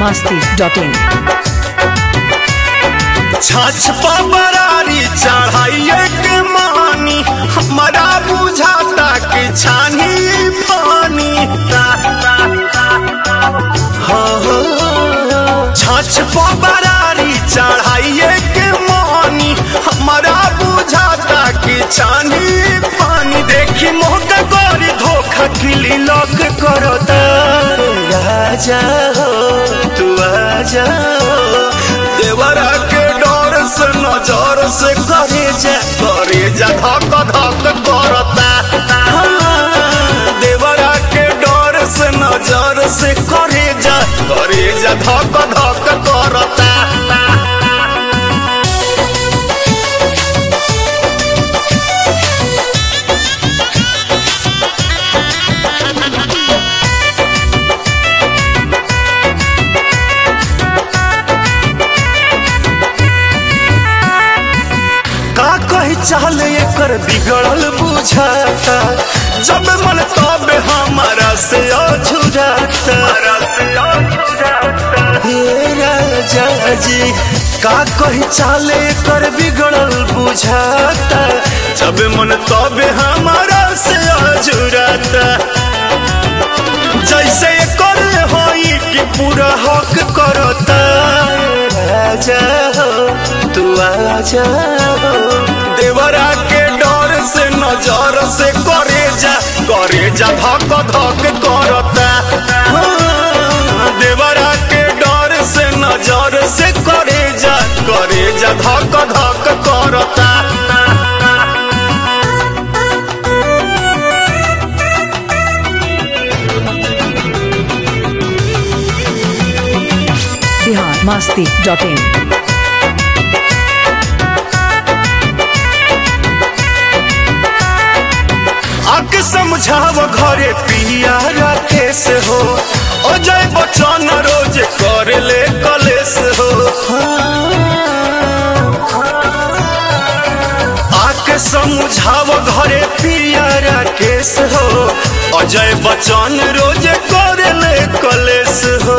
masti.in छाछ पबरारी चढ़ाइए के मानी हमारा बुझाता कि छानी पानी हाँ, हाँ। छाछ पबरारी चढ़ाइए के मानी हमारा बुझाता कि छानी पानी देखी मोहका गोरी धोखा किली लॉक करो राजा हो तू आजा हो देवरा के डर से नजर से करे जा करे जा धक धक करता हाँ, देवरा के डर से नजर से करे जा करे जा धक धक करता का कही चाल एकर बिगड़ल बुझाता जब मन तब हमारा से अझुराता हे राजा जी का कही चाल एकर बिगड़ल बुझाता जब मन तब हमारा से अझुराता जैसे कर होई कि पूरा हक करता राजा हो तू आजा हो देवरा के डर से नजर से करे जा करे जा धक धक करता हाँ, देवरा के डर से नजर से करे जा करे जा धक धक करता Bihar masti.in आके समझाव घरे पिया राकेश हो अजय बच्चन रोज कर ले कलेश हो आके समझाव घरे पिया राकेश हो अजय बच्चन रोज कर ले कलेश हो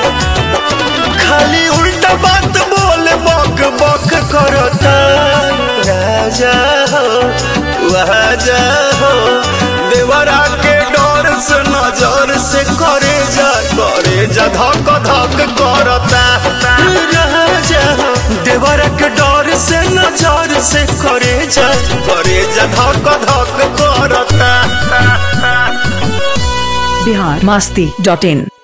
खाली उल्टा बात बोले बक बक करता राजा हो राजा हो देवरा के डर से नजर से करे जा करे जा धक धक करता राजा हो देवरा के डर से नजर से करे जा करे जा धक धक करता Bihar masti.in